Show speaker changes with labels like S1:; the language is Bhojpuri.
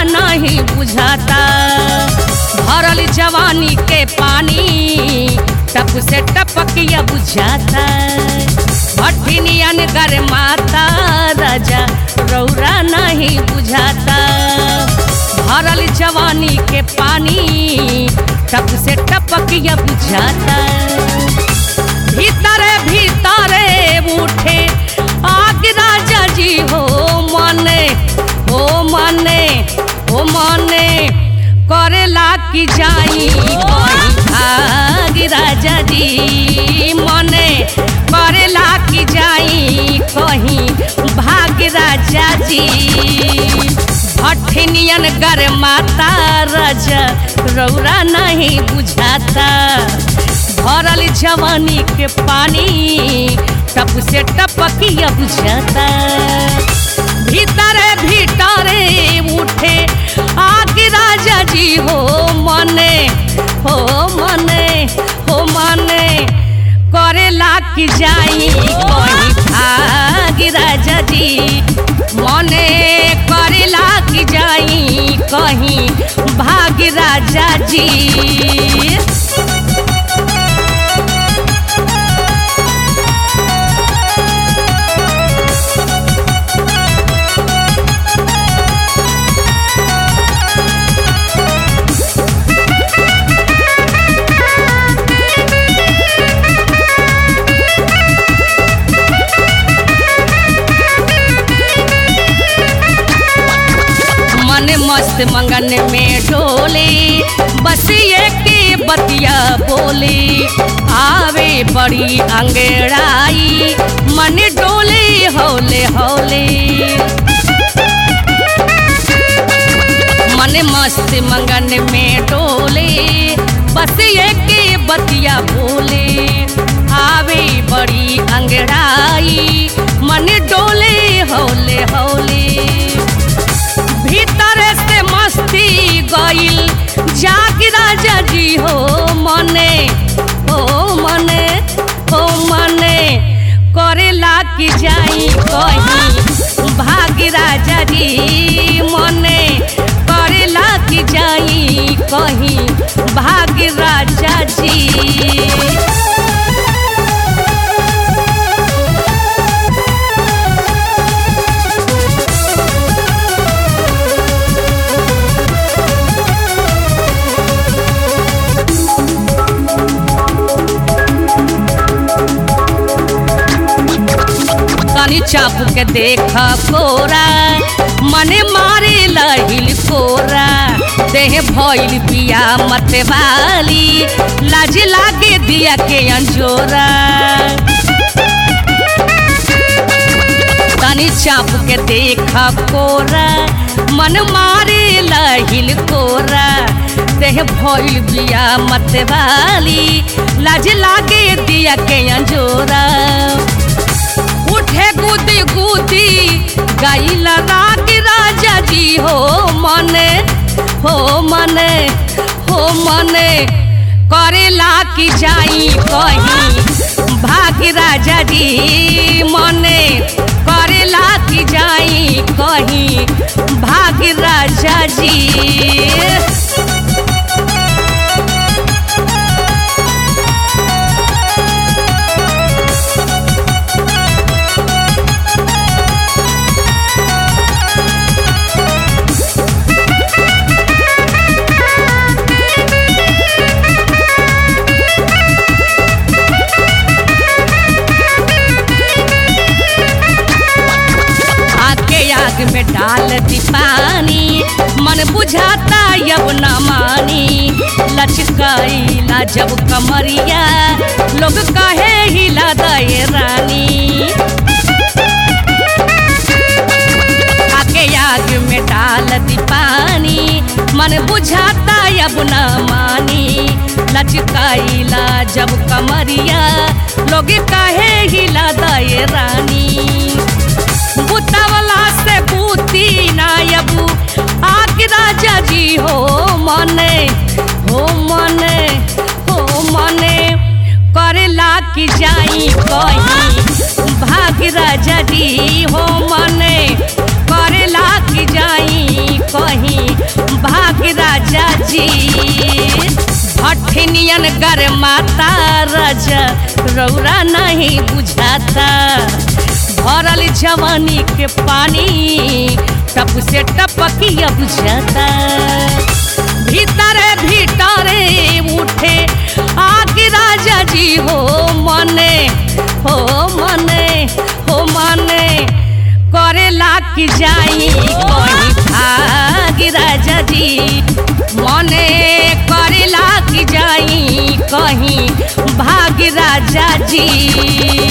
S1: नहीं बुझाता भरल जवानी के पानी टप से टपकिया बुझाता भट्टिनियन गर माता राजा रौरा नहीं बुझाता भरल जवानी के पानी टप से टपकिया बुझाता भीतरे भीतरे उठे आग राजा जी हो मने हो मने हो मने करेला की जाई कोई भाग राजा जी मने करेला की जाई कहीं भाग राजा जी भट्ठिनियन गर माता राजा रौरा नहीं बुझाता भरल जवानी के पानी टप से टपकिया बुझाता भीतरे भीतरे उठे आग राजा जी हो मने हो मने हो मने करेला की जाई कोई भाग राजा जी मने करेला की जाई कहीं भाग राजा जी मन मस्त मंगन में डोले बस ये के बतिया बोले आवे बड़ी अंगड़ाई मन डोले हौले हौले मन मस्त मंगन में डोले बस ये के बतिया बोले आवे बड़ी अंगड़ाई मन डोले हौले हौले भीतर से मस्ती गईल जाग राजा जी हो मने हो मने हो मने करेला की जाई कहीं भाग राजा जी मने करेला की जाई कहीं भाग राजा जी तनी चाप के देख कोरा मने मारे लहिल कोरा देह भइल बिया मत वाली लाज लागे दिया के अंजोरा तनी चाप के देख कोरा मन मारे लहिल कोरा देह भइल बिया मत वाली लाज लागे दिया के अंजोरा उठे गुदी गुदी गाइला राग राजा जी हो मने हो मने हो मने करेला की जाई कहीं भाग राजा जी मने करेला की जाई कहीं भाग राजा जी आके आग में डाल दी पानी मन बुझाता यब न मानी लचकाइला जब कमरिया लोग कहे हिला दे रानी आके आग में डाल दी पानी मन बुझाता अब न मानी लचकाइला जब कमरिया लोग कहे हिला दे रानी बुतवला से बूती नायबू आग राजा जी हो मने हो मने हो मने करेला की जाई कहीं भाग राजा जी हो मने करेला की जाई कहीं नियन गर माता राजा रौरा नहीं बुझाता भरल जवानी के पानी टप से टपकिया बुझाता भीतरे भीतरे उठे आगे राजा जी हो मने हो मने हो मने करेला की जाई कहीं भाग राजा जी मने करेला की जाई कहीं भाग राजा जी